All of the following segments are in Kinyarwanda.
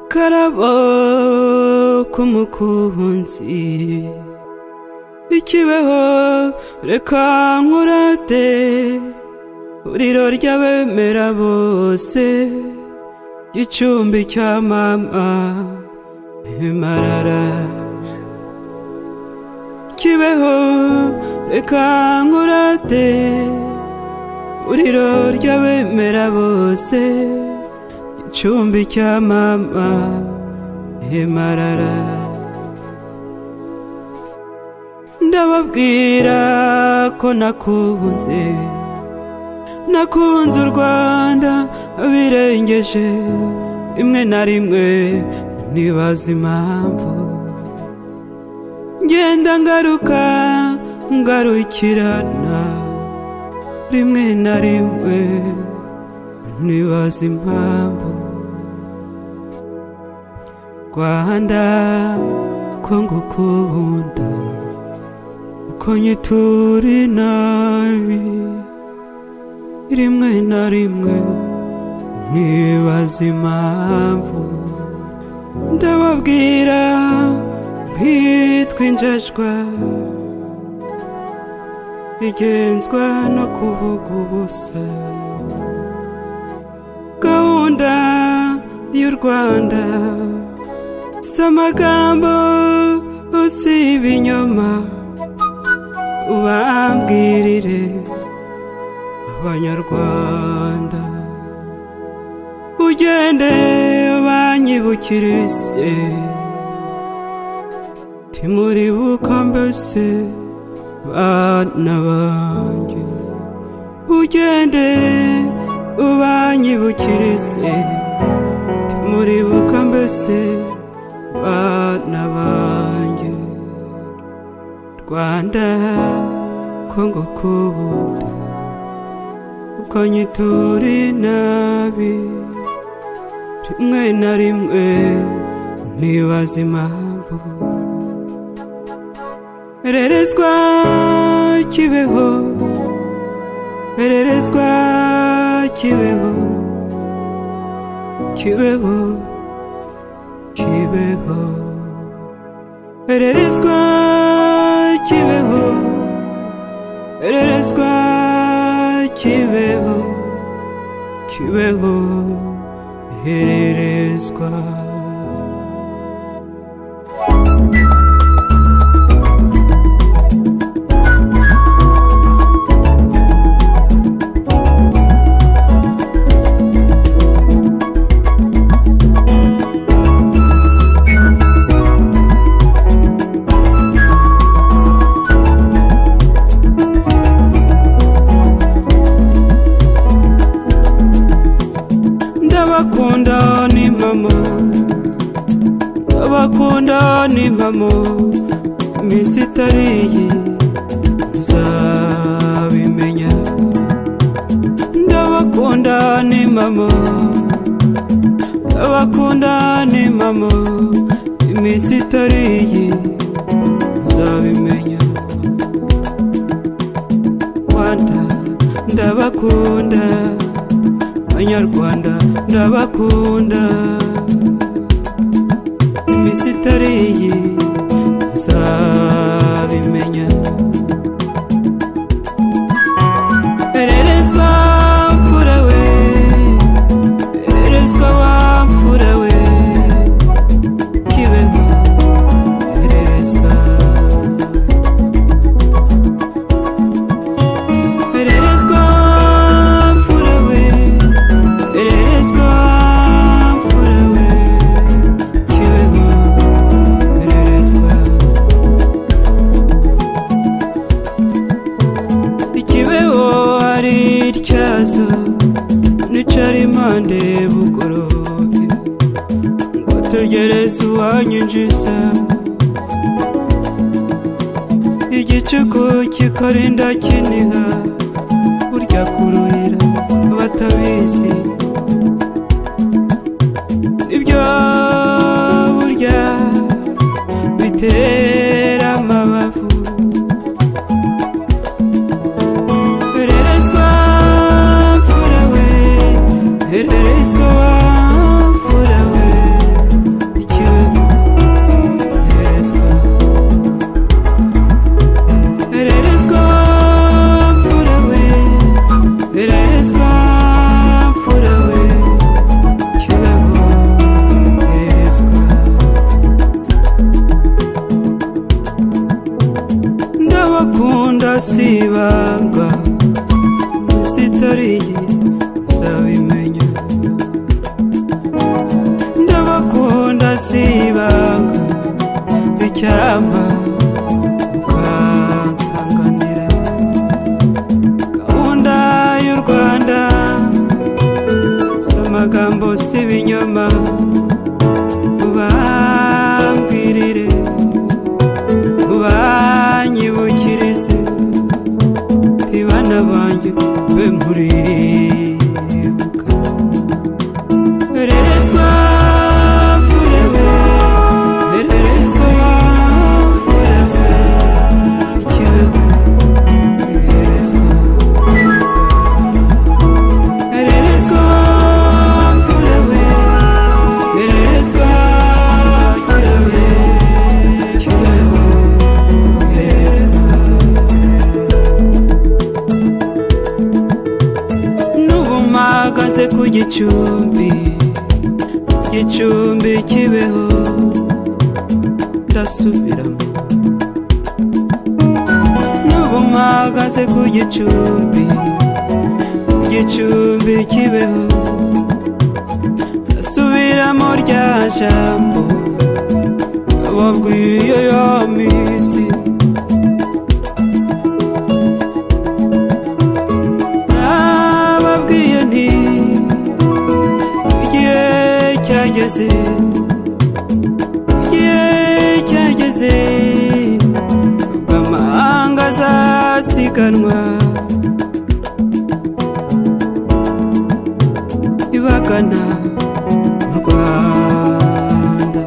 akarabo k'umukunzi ikibeho reka nkurate uriro ry'abemera bose gicumbi cya mama himarara kibeho reka nkurate uriro ry'abemera bose gicumbi cya mama himarara ndababwira ko nakunze nakunze u rwanda birengeje rimwe na rimwe ntibaza impamvu ngenda ngaruka ngarukirana rimwe na rimwe ntibaza impamvu rwanda ko ngukunda uko nyitura inabi rimwe na rimwe ntibaza impamvu ndababwira nkitwa injajwa igenzwa no kuvuga ubusa gahunda y'u rwanda si amagambo si ibinyoma ubambwirire abanyarwanda ugende banyibukirise timuribuka mbese bana banjye ugende ubanyibukirise timuribuka mbese bana banjye rwanda ko ngukunda ukanyitura inabi rimwe na rimwe ntibaza impamvu ererezwa kibeho ererezwa kibeho kibeho kibeho ererezwa kibeho ererezwa kibeho kibeho hererezwa ndabakunda ni mama ndabakunda ni mama iminsi itari iyi nzabimenya ndabakunda ni mama ndabakunda ni mama iminsi itari iyi nzabimenya rwanda ndabakunda banyarwanda ndabakunda iminsi itari iyi uzabimenya ererezwa mfura we ererezwa wa mfura we kibeho ererezwa ererezwa mfura we ererezwa mfura we kibeho ererezwa ikibeho ari ityazo nicara impande bugorobye ngo tegereze uwanyinjiza igicuku kikarinda kiniha burya kururira batabizi ibyo burya bitera amabavu hererezwa mfura we hererezwa mfura we magambo si ibinyoma mubambwirire mubanyibukirize tibana banjye be muribuka ererezwa fureze ererezwa fureze ikibuga ererezwa fureze Erezwa fureze Erezwa furebe Kibeho Erezwa Nubu mpagaze ku gicumbi Gicumbi kibeho Ndasubiramo Nubu mpagaze ku gicumbi igicumbi kibeho asubiramo rya jambo ababwiye ya minsi nababwiye nti igihe cyageze igihe cyageze ubwo amahanga azasiganwa ibagana u rwanda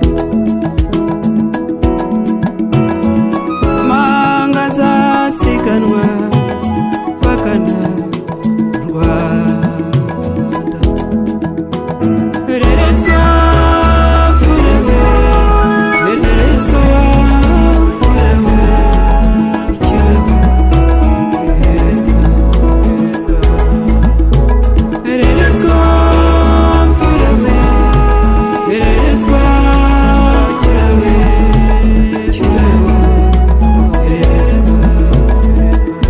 amahanga azasiganwa bagana u rwanda pererezwa fureze pererezwa fureze ikibaho pererezwa pererezwa Erezwa fureze Erezwa kurabe kibeho Erezwa Erezwa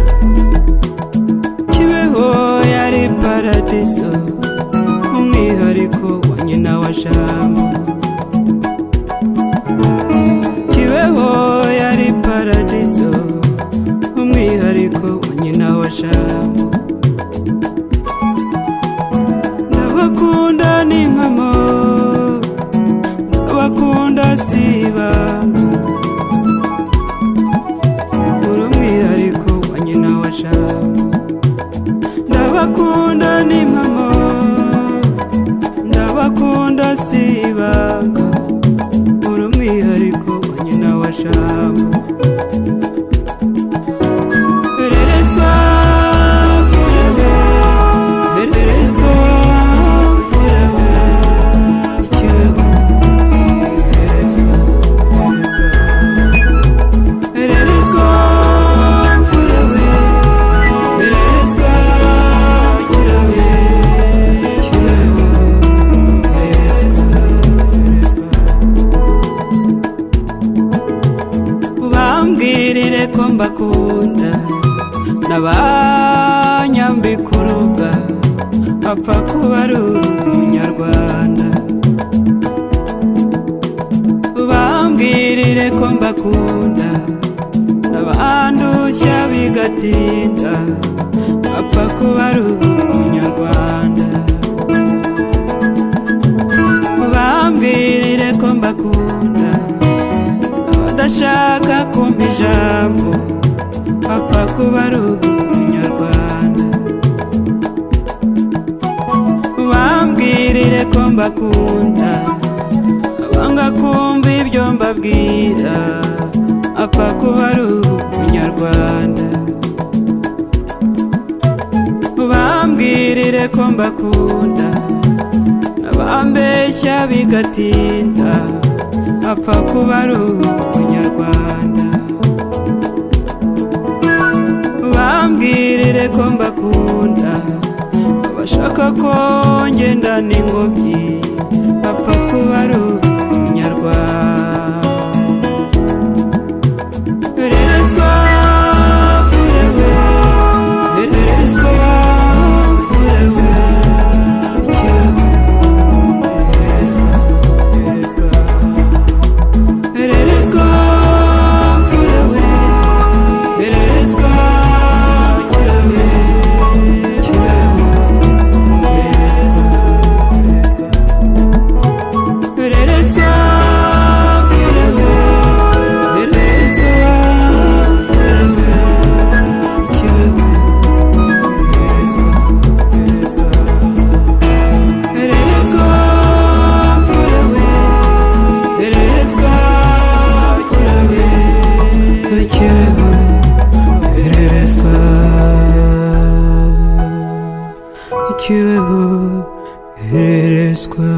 kibeho yari paradiso umwihariko wa nyina wa jambo kibeho yari paradiso umwihariko wa nyina wa jambo ndabakunda ni nkamo ndabakunda si ibanga uri umwihariko wa nyina wa jambo ndabakunda ni nkamo ndabakunda si ibanga uri umwihariko wa nyina wa jambo Erezwa fureze Erezwa fureze Ikibeho Erezwa Erezwa Erezwa fureze Erezwa kirabe Ikibeho Erezwa Erezwa bambwirire ko mbakunda n'abanyambika uruga apfa kuba ari umunyarwanda bambwirire ko mbakunda n'abandushya bigatinda apfa kuba ari umunyarwanda bambwirire ko mbakunda abadashaka kumpa ijambo apfa kuba ari umunyarwanda bambwirire ko mbakunda abanga kumva ibyo mbabwira apfa kuba ari umunyarwanda bambwirire ko mbakunda abambeshya bigatinda apfa kuba ari umunyarwanda bambwirire ko mbakunda abashaka ko ngendana ingobyi apfa kuba ari umunyarwanda Erezwa fureze Erezwa fureze Ikibaho Erezwa Erezwa Erezwa fureze Erezwa furebe Ikibaho Erezwa Erezwa ikibeho ihererezwa